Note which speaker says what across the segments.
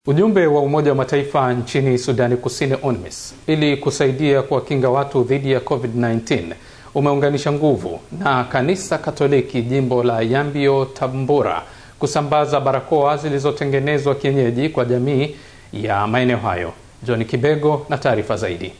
Speaker 1: Ujumbe wa Umoja wa Mataifa nchini Sudani Kusini, UNMISS, ili kusaidia kuwakinga watu dhidi ya COVID-19 umeunganisha nguvu na kanisa Katoliki jimbo la Yambio Tambura kusambaza barakoa zilizotengenezwa kienyeji kwa jamii ya maeneo hayo. John Kibego na taarifa zaidi.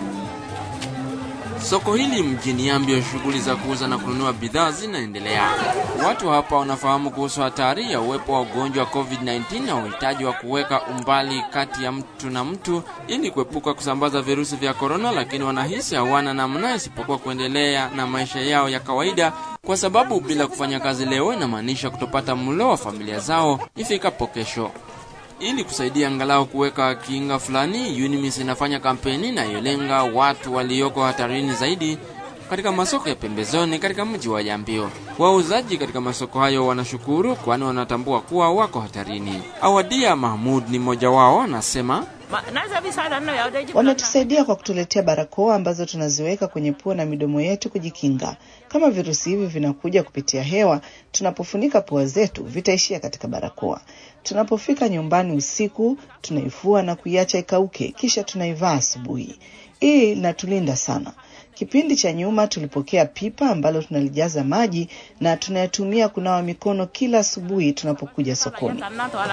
Speaker 2: Soko hili mjini Yambio, shughuli za kuuza na kununua bidhaa zinaendelea. Watu hapa wanafahamu kuhusu hatari ya uwepo wa ugonjwa wa COVID-19 na uhitaji wa kuweka umbali kati ya mtu na mtu ili kuepuka kusambaza virusi vya korona, lakini wanahisi hawana namna isipokuwa kuendelea na maisha yao ya kawaida, kwa sababu bila kufanya kazi leo inamaanisha kutopata mlo wa familia zao ifikapo kesho. Ili kusaidia angalau kuweka kinga fulani, UNMISS inafanya kampeni inayolenga watu walioko hatarini zaidi katika masoko ya pembezoni katika mji wa Yambio. Wauzaji katika masoko hayo wanashukuru, kwani wanatambua kuwa wako hatarini. Awadia Mahmud ni mmoja wao, anasema
Speaker 3: Wametusaidia kwa kutuletea barakoa ambazo tunaziweka kwenye pua na midomo yetu kujikinga. Kama virusi hivi vinakuja kupitia hewa, tunapofunika pua zetu vitaishia katika barakoa. Tunapofika nyumbani usiku, tunaifua na kuiacha ikauke, kisha tunaivaa asubuhi. Hii inatulinda sana. Kipindi cha nyuma tulipokea pipa ambalo tunalijaza maji na tunayatumia kunawa mikono kila asubuhi tunapokuja sokoni.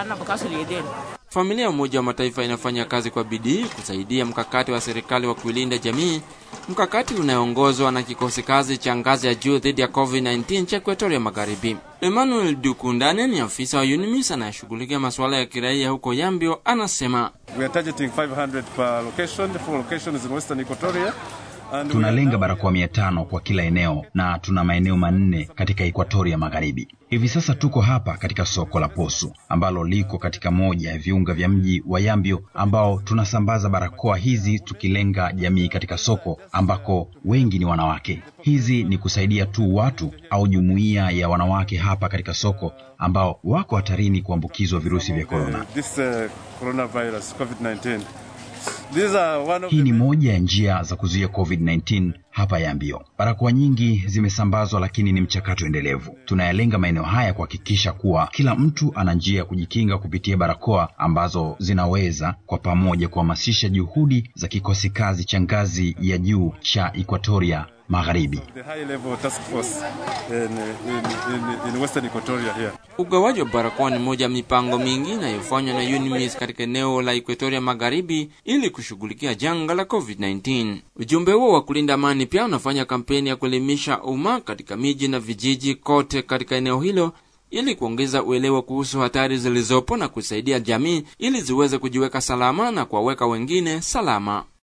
Speaker 2: Familia ya Umoja wa Mataifa inafanya kazi kwa bidii kusaidia mkakati wa serikali wa kuilinda jamii, mkakati unaoongozwa na kikosi kazi cha ngazi ya juu dhidi ya COVID-19 cha Ekuatoria Magharibi. Emmanuel Dukundane ni afisa wa UNMISS anayeshughulikia masuala ya kiraia huko Yambio, anasema
Speaker 4: We are targeting 500 per location, four locations in Western Equatoria. And
Speaker 5: Tunalenga barakoa mia tano kwa kila eneo na tuna maeneo manne katika Ekuatoria Magharibi. Hivi sasa tuko hapa katika soko la Posu ambalo liko katika moja ya viunga vya mji wa Yambio, ambao tunasambaza barakoa hizi tukilenga jamii katika soko ambako wengi ni wanawake. Hizi ni kusaidia tu watu au jumuiya ya wanawake hapa katika soko ambao wako hatarini kuambukizwa virusi vya korona.
Speaker 4: uh, this uh, coronavirus, COVID-19. These are one of
Speaker 5: Hii ni
Speaker 4: the
Speaker 5: moja ya njia za kuzuia COVID-19 hapa Yambio. Barakoa nyingi zimesambazwa, lakini ni mchakato endelevu. Tunayalenga maeneo haya kuhakikisha kuwa kila mtu ana njia ya kujikinga kupitia barakoa ambazo zinaweza kwa pamoja kuhamasisha juhudi za kikosi kazi cha ngazi ya juu cha Equatoria Magharibi.
Speaker 4: the high level task force in, in, in, in Western Equatoria here.
Speaker 2: Ugawaji wa barakoa ni moja ya mipango mingi inayofanywa na UNMISS katika eneo la Equatoria Magharibi ili kushughulikia janga la COVID-19. Ujumbe huo wa kulinda amani pia unafanya kampeni ya kuelimisha umma katika miji na vijiji kote katika eneo hilo ili kuongeza uelewa kuhusu hatari zilizopo na kusaidia jamii ili ziweze kujiweka salama na kuwaweka wengine salama.